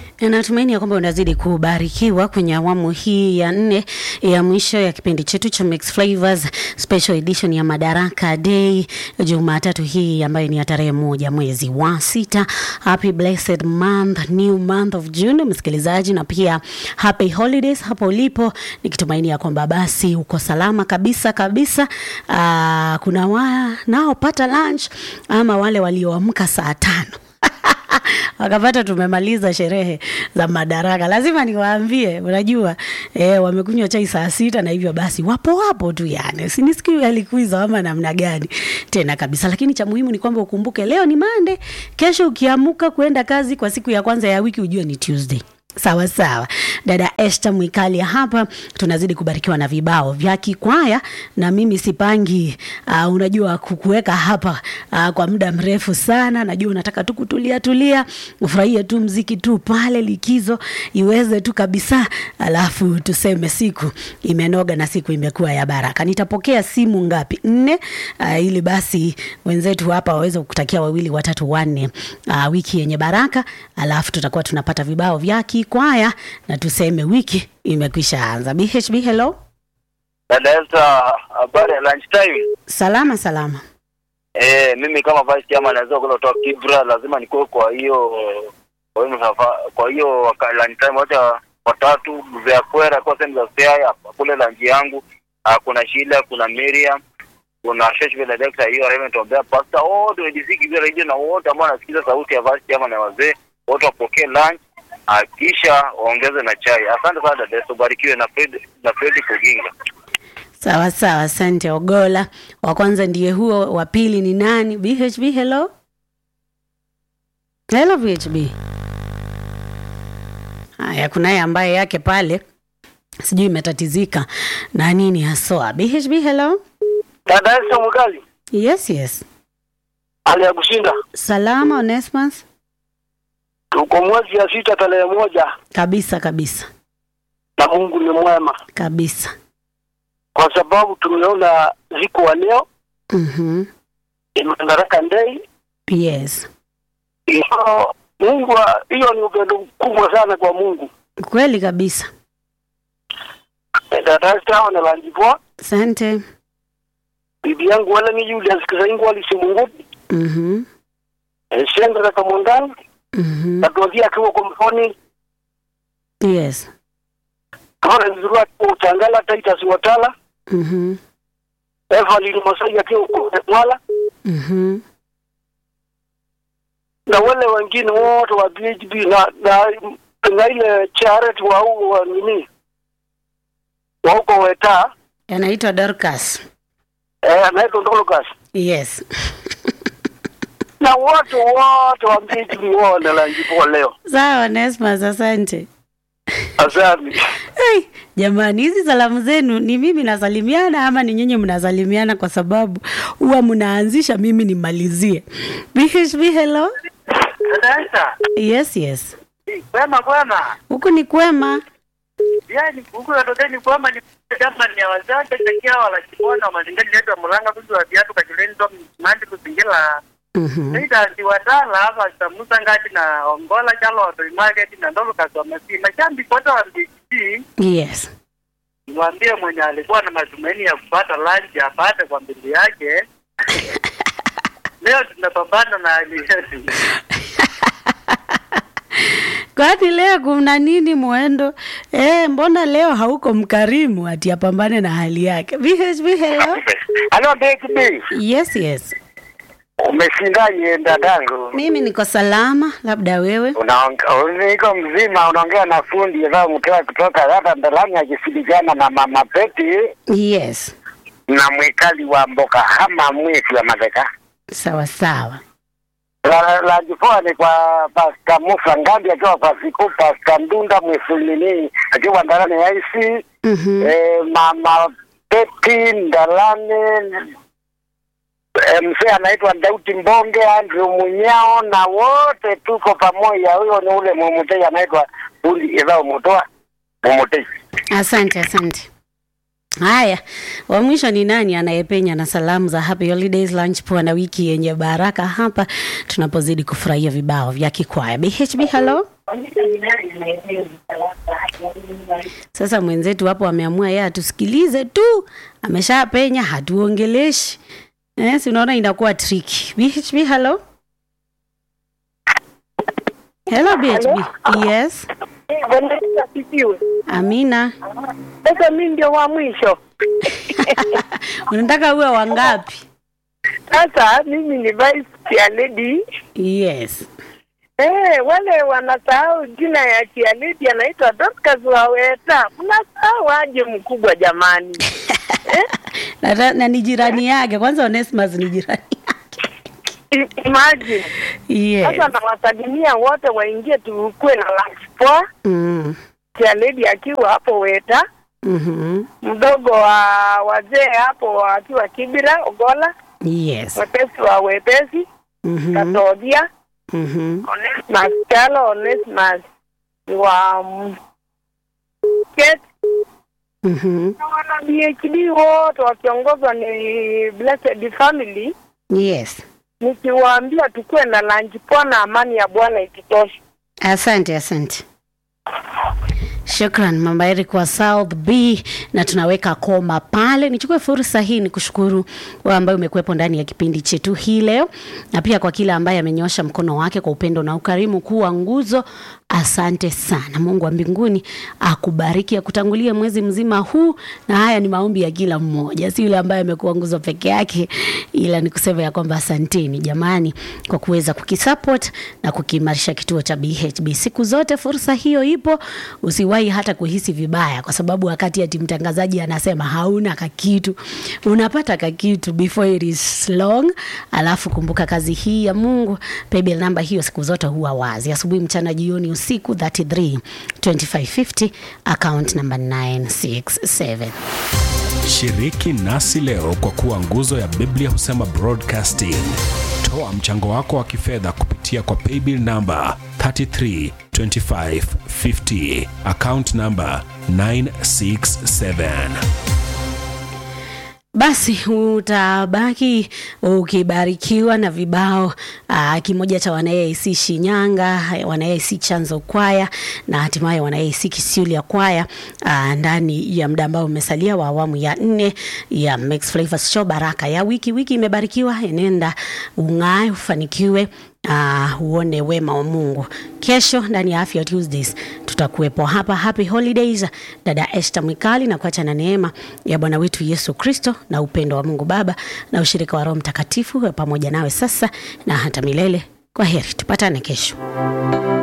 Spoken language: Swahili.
Natumaini ya kwamba unazidi kubarikiwa kwenye awamu hii ya nne ya mwisho ya kipindi chetu cha Mix Flavors Special Edition ya Madaraka Day Jumatatu hii ambayo ni ya tarehe moja mwezi wa sita. Happy blessed month, new month of June msikilizaji, na pia happy holidays hapo ulipo, nikitumaini ya kwamba basi uko salama kabisa kabisa. Aa, kuna wanaopata lunch ama wale walioamka saa tano wakapata tumemaliza sherehe za Madaraka. Lazima niwaambie, unajua eh, wamekunywa chai saa sita na hivyo basi wapo wapo tu, yani sinisikii alikuiza ama namna gani tena kabisa. Lakini cha muhimu ni kwamba ukumbuke leo ni Monday, kesho ukiamuka kuenda kazi kwa siku ya kwanza ya wiki ujue ni Tuesday. Sawa sawa, dada Esther Mwikali hapa, tunazidi kubarikiwa na vibao vya kikwaya, na mimi sipangi uh, unajua kukuweka hapa uh, kwa muda mrefu sana. Najua unataka tu kutulia tulia, ufurahie tu mziki tu pale, likizo iweze tu kabisa, alafu tuseme siku imenoga na siku imekuwa ya baraka. Nitapokea simu ngapi? Nne, uh, ili basi wenzetu hapa waweze kukutakia wawili watatu wanne, uh, wiki yenye baraka, alafu tutakuwa tunapata vibao vya kwaya na tuseme wiki imekwisha anza. BHB, hello. Dada Esther, habari ya lunch time? Salama salama. Eh, mimi kama vice chairman naweza kutoka Kibra, lazima nikuwe kwa hiyo kwa hiyo msafa- kwa hiyo waka- lunch time wacha watatu vya kwera kwa sehemu za Siaya kule lunch yangu. Ah, kuna Sheila, kuna Miriam, kuna Shesh vile Dexter hiyo Raymond Ombea Pastor wote wa DC Kibra radio na wote ambao wanasikiza sauti ya vice chairman na wazee wote wapokee lunch ah, kisha waongeze na chai. Asante sana dada Esther, ubarikiwe na Fred na Fred Kuginga. Sawa sawa, asante Ogola. Wa kwanza ndiye huo, wa pili ni nani? BHB, hello. Hello BHB. Haya, kunaye ambaye yake pale sijui imetatizika na nini haswa. BHB, hello. Dada Esther Mkali Yes, yes. hali ya kushinda. Salama Onesmus. Tuko mwezi ya sita tarehe moja Kabisa kabisa na Mungu ni mwema, kabisa. kwa sababu tumeona ziko wa leo Mhm. Madaraka Day. Yes. Hiyo Mungu, wa- hiyo ni upendo mkubwa sana kwa Mungu. Kweli kabisa. Dada Esther na Lanjipoa, Asante. bibi yangu wala ni Julius Kisaingu alisimunguti Mhm. Shendra Kamondani Mhm. natuambia akiwa kwa mfoni Yes. kama nzurua kwa utangala Titus Watala Mhm. Evelyn Masai akiwa kwa Mwala Mhm. na wale wengine wote wa BHB na na, na ile charity wa huko wa nini wa huko Weta Anaitwa Dorcas. eh, anaitwa Ndolokas Yes. na wote wote wa BHB wao lanjipo leo. Sawa Onesmus, asante. Asante. Hey, jamani hizi salamu zenu ni mimi nasalimiana ama ni nyinyi mnasalimiana kwa sababu huwa mnaanzisha mimi nimalizie. BHB hello. Sasa Yes, yes. kwema kwema, Huku ni kwema. yani huku watoteni kwema ni kama ni wazazi takia wala kibona mazingani letu mulanga kuzi wa viatu kashuleni to mandi kuzingira Mhm. Nita ziwadala hapa samusa ngati na ongola chalo wa market na ndolo kaswa masi mashambi kote wa mbiki Yes. niwaambie mwenye alikuwa na matumaini ya kupata lunch apate kwa mbili yake. Leo tunapambana na hali yetu. Kwani leo kuna nini mwendo? Eh, mbona leo hauko mkarimu ati apambane na hali yake? BHB hello. Halo BHB, Yes, yes. umeshindaje dadangu? Mimi niko salama, labda wewe. Unaongea niko mzima, unaongea na fundi ambao mtoa kutoka hata ndalani akisindikana na mama Peti Yes. na mwikali wa mboka hama mwezi wa madeka Sawa sawa. la, la jipoa ni kwa Pasta Musa Ngambi akiwa kwa siku Pasta Ndunda Mwisulini akiwa ndalani ya isi Mhm. eh, mama Peti ndalani eh, mzee anaitwa Dauti Mbonge, Andrew Munyao na wote tuko pamoja. Huyo ni ule mumutei anaitwa fundi idhao mutoa mumutei. Asante, asante. Haya, wa mwisho ni nani anayepenya na salamu za happy holidays lunch poa na wiki yenye baraka hapa tunapozidi kufurahia vibao vya kikwaya. BHB hello. Sasa mwenzetu hapo ameamua yeye atusikilize tu, ameshapenya, hatuongeleshi. Eh, si unaona inakuwa tricky. BHB, hello. Hello BHB. Yes. Bwana Yesu asifiwe. Amina. Sasa mimi ndio wa mwisho. Unataka uwe wangapi? Sasa mimi ni vice chair lady. Yes. Eh, wale wanasahau jina ya chair lady anaitwa Dorcas Waweta. Mnasahau aje mkubwa jamani. Na, na ni jirani yake. Kwanza Onesmus ni jirani. I- Imagine. Yes. Sasa nawasalimia wote waingie tukue na lunch poa. Mm. Chair lady akiwa hapo Weta, Mhm. mdogo wa wazee hapo akiwa Kibira Ogola, Yes. wepesi wa wepesi Mhm. Katodia. Mhm. Onesmus Chalo, Onesmus wa mm, Ket Mhm. na wana BHD wote wakiongozwa ni Blessed Family, Yes. nikiwaambia tukuwe na lunch poa na amani ya Bwana ikitosha. Asante, asante. Shukran Mama Eric wa South B, na tunaweka koma pale. Nichukue fursa hii ni kushukuru wewe ambaye umekuwepo ndani ya kipindi chetu hii leo, na pia kwa kila ambaye amenyosha mkono wake kwa upendo na ukarimu kuwa nguzo. Asante sana. Mungu wa mbinguni akubariki, akutangulie mwezi mzima huu, na haya ni maombi ya kila mmoja, si yule ambaye amekuwa nguzo peke yake, ila ni kusema ya kwamba asanteni jamani kwa kuweza kukisupport na kukiimarisha kituo cha BHB. Siku zote fursa hiyo ipo, usiwahi hata kuhisi vibaya, kwa sababu wakati ati mtangazaji anasema hauna kakitu, unapata kakitu before it is long. Alafu kumbuka kazi hii ya Mungu, paybill namba hiyo siku zote huwa wazi, asubuhi, mchana, jioni, usiku 33 2550 account number 967. Shiriki nasi leo kwa kuwa nguzo ya Biblia husema broadcasting. Toa mchango wako wa kifedha kupitia kwa paybill namba 332550 account namba 967. Basi utabaki ukibarikiwa na vibao aa, kimoja cha wanaAIC Shinyanga, wanaAIC Chanzo Kwaya na hatimaye wanaAIC Kisiulia Kwaya aa, ndani ya muda ambao umesalia wa awamu ya nne ya Mix Flavors Show. Baraka ya wiki wiki imebarikiwa, enenda ung'ae, ufanikiwe uh, uone wema wa Mungu. Kesho ndani ya Afya Tuesdays tutakuwepo hapa. Happy holidays, dada Esther Mwikali, na kuacha na neema ya Bwana wetu Yesu Kristo na upendo wa Mungu Baba na ushirika wa Roho Mtakatifu uwe pamoja nawe sasa na hata milele. Kwa heri, tupatane kesho.